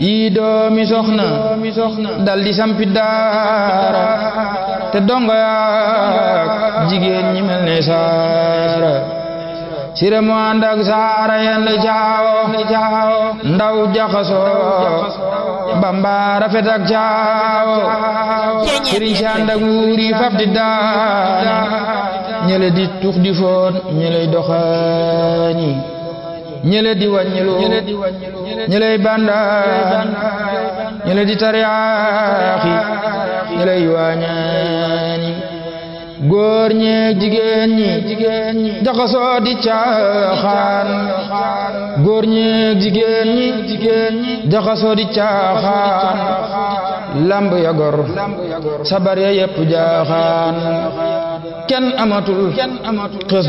yii doomi soxna dal di sampi daara te dongo yaak jigéen ñi mel ne saara sire mu ànd ak saara yende caawo ndaw jaxasoo bamba rafet ak caawo sëriñ si ànd ak wuuri fab di daani ñele di tux di foon ñele doxaani ñele di wàññilu ñeley bandaan ñele di tariyaaxi ñeley waañaani góor ñeeg jigéen ñi jaxasoo di caaxaan góor ñeeg jigéen ñi jaxasoo di caaxaan lamb ya gor sabar ya yépp jaaxaan kenn amatul xës